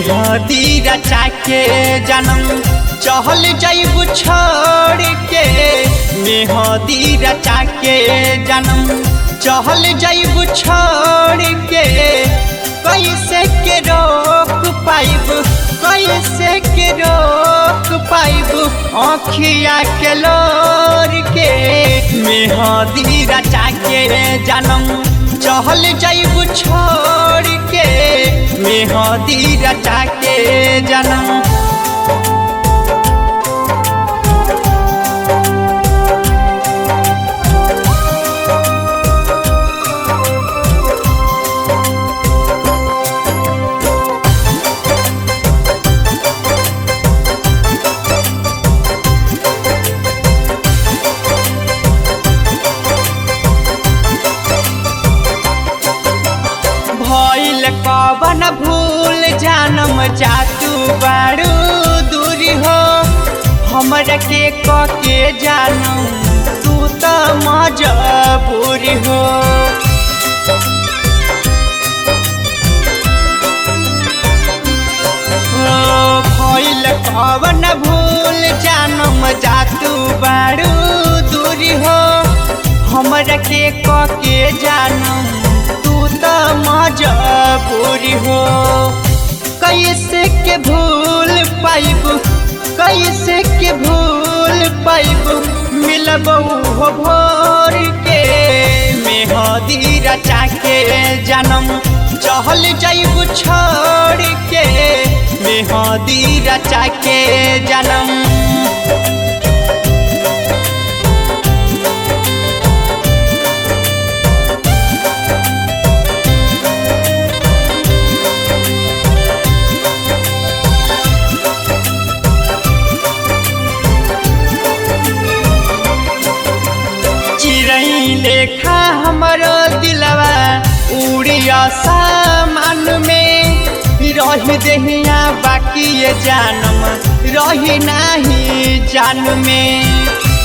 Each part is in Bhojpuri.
मेहदी रचा के जन्म चहल जाइब छोड़ के मेहदी रचा के जन्म चहल जाइब छोड़ के कैसे के रोक पाइब कैसे के रोक पाइब आँखिया के लोर के मेहदी रचा के जन्म चहल जाइब छोड़ के मेहदी रचा के जन्म भइल कवन भूल जानम जातू बारू दूरी हो हमरा के क के जानम तू त मजबूरी हो ओ, भइल कवन भूल जानम जातू बारू दूरी हो हमरा के क के जानम तू त मजबूरी हो कैसे के भूल पाइब कैसे के भूल पाइब मिलबऊ हो भोर के मेहदी रचा के जन्म चहल जाइब छोड़ के मेहदी रचा के जन्म चिड़ै लेखा हमरो दिलवा उड़िया सामान में रही दहिया बाकी ये जानम रही नाही जान में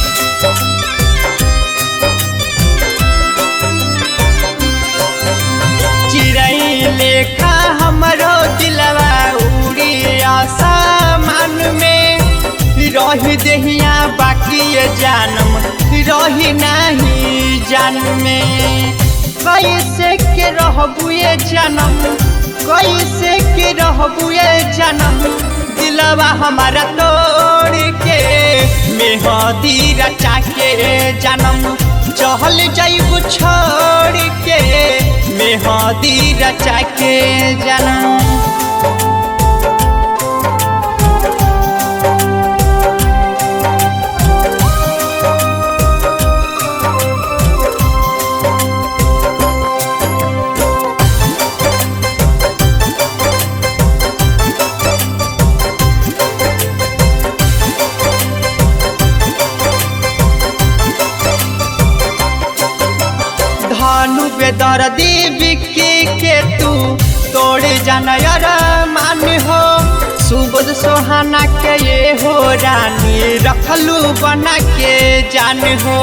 चिड़ै लेखा हमरो दिलवा उड़िया सामान में रही दहिया बाकी ये जानम रही नहीं जान में कैसे के रहबू ये जनम कैसे के रहबू ये जनम दिलवा हमारा तोड़ के मेहदी रचा के जनम चहल जाइब छोड़ के मेहदी रचा के जनम धानु बेदर देवी के के तू तोड़ जानयर मान हो सुबोध सोहाना के ये हो रानी रखलू बना के जान हो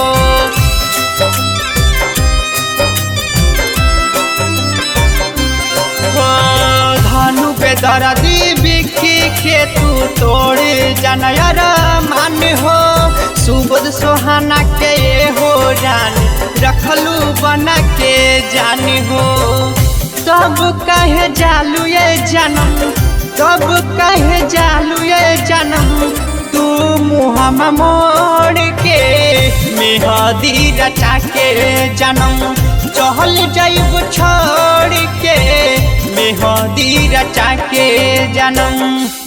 हो, धानु बेदर देवी के के तू तोड़ जानयर मान हो सुबोध सोहाना के ये हो रानी रखलू बना के जानी हो तब कहे जालू ये जन्म तब कहे जालू ये जन्म तू मुहम मोड़ के मेहदी रचा के जन्म चहल जाइब छोड़ के मेहदी रचा के जन्म